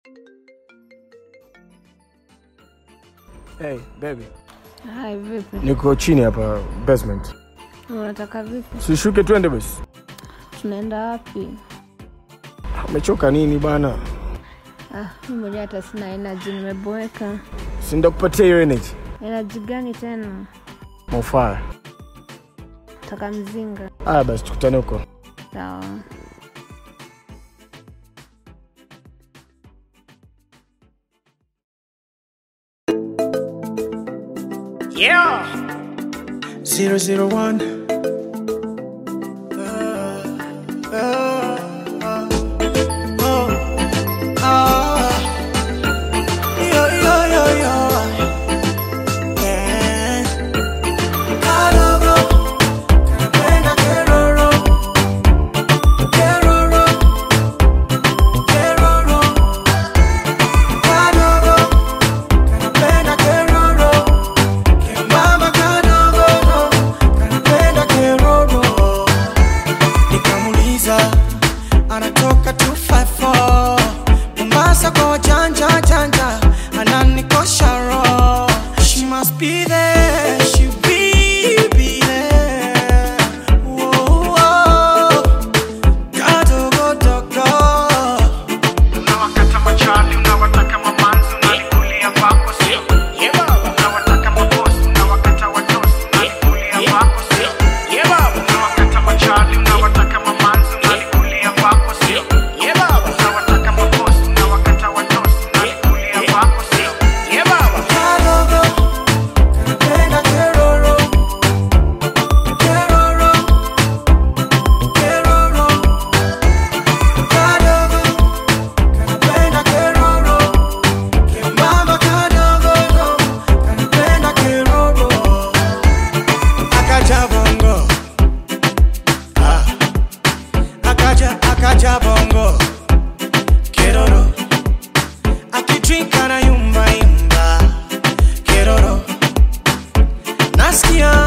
Hey, baby. Hai, vipi? Niko chini hapa basement. Unataka vipi? Sishuke twende basi. Tunaenda wapi? Umechoka nini bana? Ah, mimi mwenyewe hata sina energy, nimeboeka. Si ndakupatia hiyo energy. Energy gani tena? Mofaya. Taka mzinga. Aya basi tukutane huko. Sawa. Zero zero one. Mama kadogo kanapenda keroro, nikamuliza anatoka 254 Mombasa kwa wajanja janja, ananikosha roho. She must be there, she will be there. Whoa, whoa. Kadogo dogo Unawakata machali, unawataka mamanzi, unalikulia kwako sio? Unawataka mabosi, unawakata watosi, unalikulia kwako sio? Unawakata machali, unawataka mamanzi, unalikulia kwako sio? Unawataka mabosi, unawakata watosi, unalikulia kwako sio? Kadogo kanapenda keroro Keroro Keroro Kadogo kanapenda keroro Kemama kadogo kanapenda keroro Akaja bongo Ah Akaja akaja bongo Keroro akidrink anayumba yumba keroro nasikia